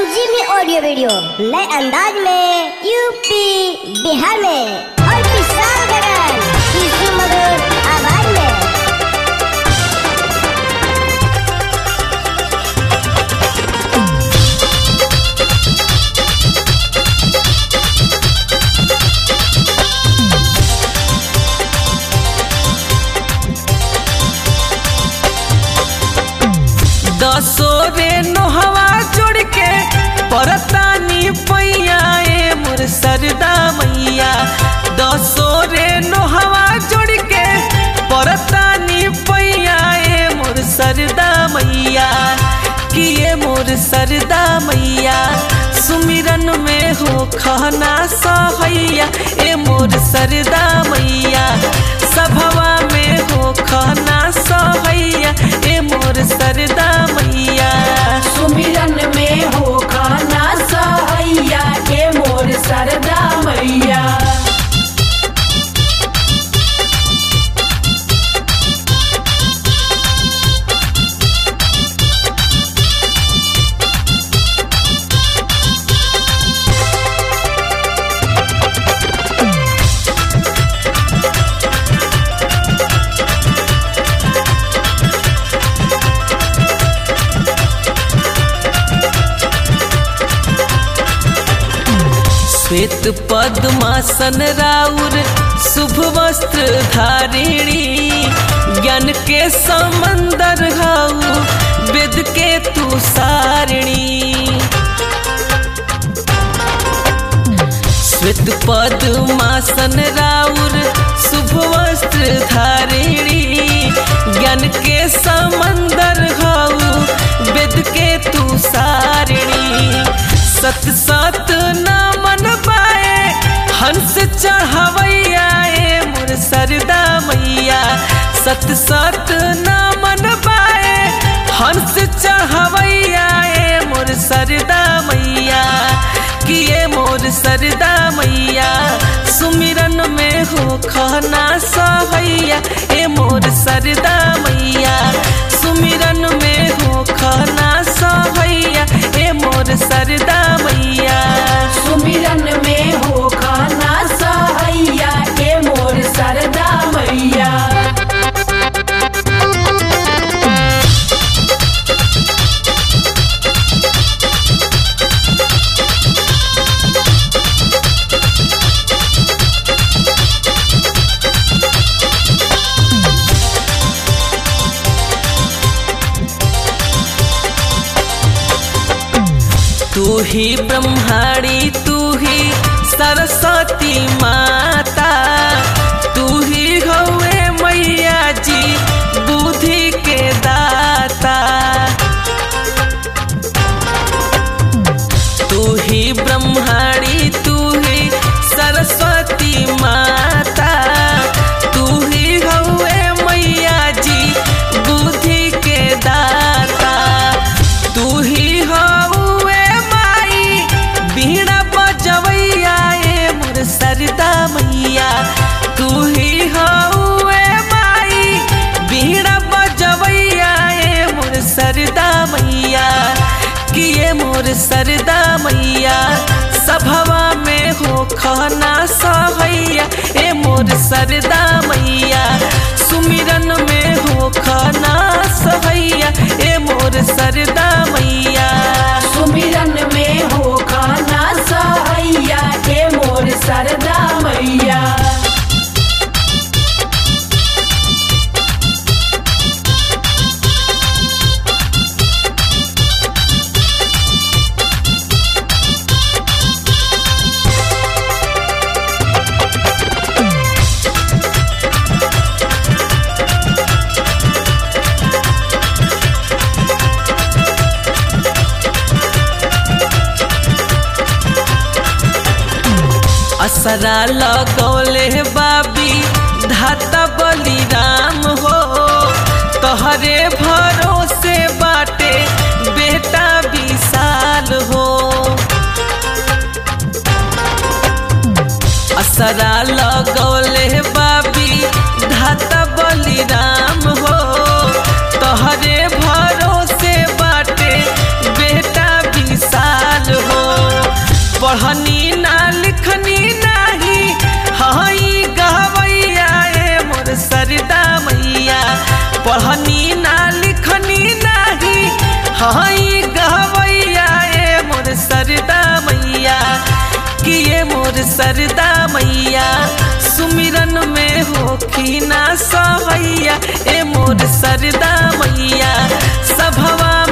Jimmy audio video नए अंदाज में यूपी बिहार में और किसान गगन इसी मधुर आवाज में दसो रे नोहवा जोड़ के परतानी पैया ए मोर सरदा मैया दसो रे नोहवा जोड़ के परतानी पैया ए मोर सरदा मैया किए मोर सरदा मैया सुमिरन में हो खाना सहैया ए मोर सरदा मैया सभवा में हो खाना सहैया ए मोर सरदा मैया सुमिरन में हो खाना सहैया के मोर सरदा मैया श्वेत पद्मासन राउर शुभ वस्त्र धारिणी ज्ञान के समंदर हाउ वेद के तू सारिणी श्वेत पद्मासन राउर शुभ वस्त्र धारिणी ज्ञान के समंदर हाउ वेद के तू सारिणी सत सत न मन पाए हंस चढ़वैया ए मोर सरदा मैया सत सत न मन पाए हंस चढ़वैया ए मोर सरदा मैया किए मोर सरदा मैया सुमिरन में हो खाना सहैया ए मोर सरदा मैया सुमिरन में हो खाना सहैया ए मोर सरदा मैया सुमिरन में हो खाना सहैया के मोर सरदा मैया तू ही ब्रह्माणी तू ही सरस्वती माता तू ही हवे मैया जी बुद्धि के दाता तू ही ब्रह्माणी तू ही सरस्वती माता तू ही हवे मैया जी बुद्धि के दाता तू ही हवे माई बीड़ा बजवैया ए मोर सरदा मैया तू ही हवे माई बीड़ा बजवैया ए मोर सरदा मैया किए मोर सरदा मैया सभवा में हो खाना सहैया ए मोर सरदा मैया सुमिरन में हो खाना सहैया ए मोर सरदा मैया सुमिरन में हो खाना सहैया के मोर सरदा मैया असरा लगौले बाबी धाता बलिराम हो तोहरे भरोसे बाटे बेटा विशाल हो असरा लगौले बाबी धाता बलिराम हो तोहरे भरोसे बाटे बेटा विशाल हाई गवैया ए मोर सरदा मैया कि ये मोर सरदा मैया सुमिरन में होखी ना सहैया ए मोर सरदा मैया सभवा